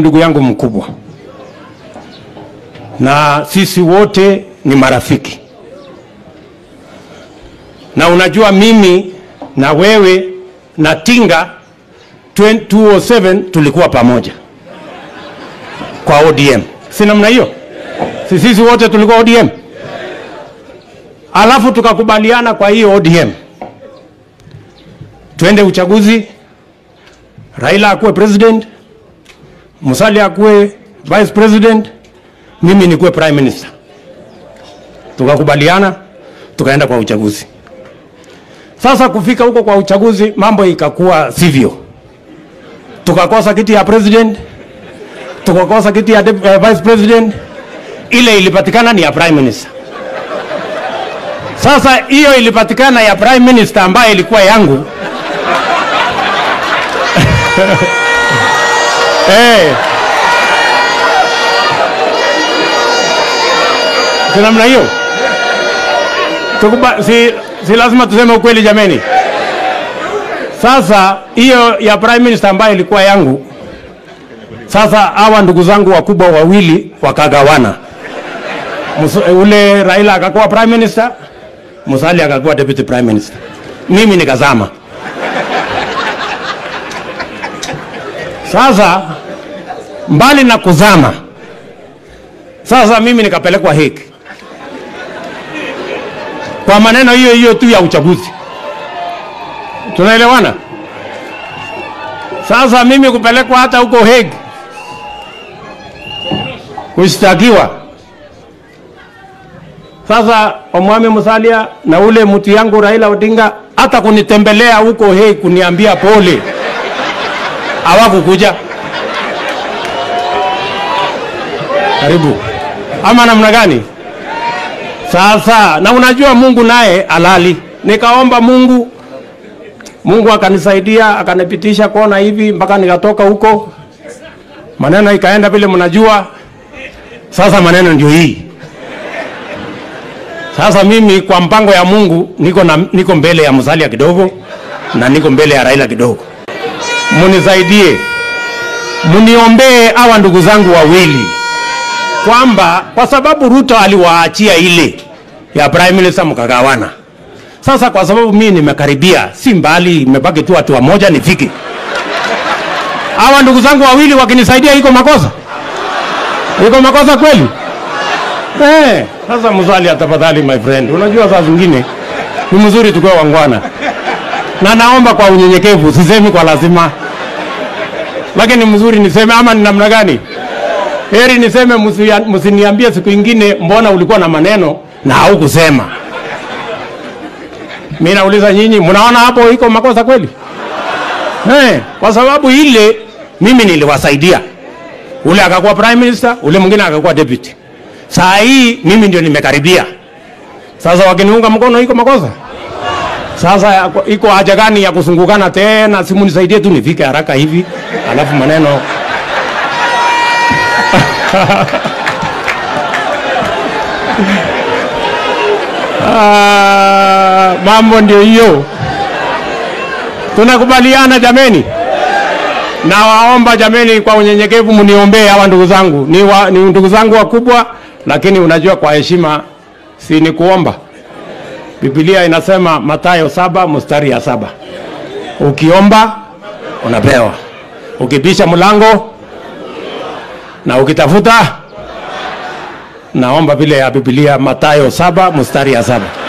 ndugu yangu mkubwa, na sisi wote ni marafiki, na unajua mimi na wewe na Tinga 2007 tulikuwa pamoja kwa ODM, si namna hiyo? Si sisi wote tulikuwa ODM, alafu tukakubaliana kwa hiyo ODM twende uchaguzi, Raila akuwe president, Musalia akuwe vice president, mimi nikuwe prime minister. Tukakubaliana, tukaenda kwa uchaguzi. Sasa kufika huko kwa uchaguzi, mambo ikakuwa sivyo, tukakosa kiti ya president, tukakosa kiti ya uh, vice president, ile ilipatikana ni ya prime minister. Sasa hiyo ilipatikana ya prime minister ambayo ilikuwa yangu hey. Si namna hiyo Tukuba, si, si lazima tuseme ukweli jameni. Sasa hiyo ya prime minister ambayo ilikuwa yangu, sasa hawa ndugu zangu wakubwa wawili wakagawana. Musu, ule Raila akakuwa prime minister, Musalia akakuwa deputy prime minister, mimi nikazama. Sasa mbali na kuzama, sasa mimi nikapelekwa hiki kwa maneno hiyo hiyo tu ya uchaguzi. Tunaelewana? Sasa mimi kupelekwa hata huko Hague kushtakiwa. Sasa Omwami Musalia na ule mtu yangu Raila Odinga hata kunitembelea huko Hague kuniambia pole hawakukuja. Karibu ama namna gani? Sasa na unajua Mungu naye alali, nikaomba Mungu, Mungu akanisaidia akanipitisha kona hivi mpaka nikatoka huko, maneno ikaenda vile mnajua. Sasa maneno ndio hii. Sasa mimi kwa mpango ya Mungu niko, na, niko mbele ya Musalia kidogo na niko mbele ya Raila kidogo munisaidie, muniombee hawa ndugu zangu wawili, kwamba kwa sababu Ruto aliwaachia ile ya prime minister mkagawana. Sasa kwa sababu mimi nimekaribia, si mbali, imebaki tu watu wamoja nifike. Hawa ndugu zangu wawili wakinisaidia, iko makosa? Iko makosa kweli? Eh, sasa Musalia, tafadhali my friend, unajua saa zingine ni mzuri tukiwa wangwana na naomba kwa unyenyekevu, sisemi kwa lazima, lakini mzuri niseme ama ni namna gani? Heri niseme, msiniambie siku ingine, mbona ulikuwa na maneno na haukusema. Mimi nauliza nyinyi, mnaona hapo iko makosa kweli? Eh, kwa sababu ile mimi niliwasaidia, ule akakuwa prime minister, ule mwingine akakuwa deputy. Saa hii mimi ndio nimekaribia. Sasa wakiniunga mkono iko makosa? Sasa iko haja gani ya kusungukana tena? Simu nisaidie tu nifike haraka hivi, alafu maneno ah, mambo ndio hiyo. Tunakubaliana jameni? Nawaomba jameni, kwa unyenyekevu mniombee hawa ndugu zangu, ni, wa, ni ndugu zangu wakubwa, lakini unajua kwa heshima si ni kuomba Biblia inasema Mathayo saba mstari ya saba ukiomba unapewa, ukibisha mlango na ukitafuta. Naomba vile ya Biblia Mathayo saba mstari ya saba.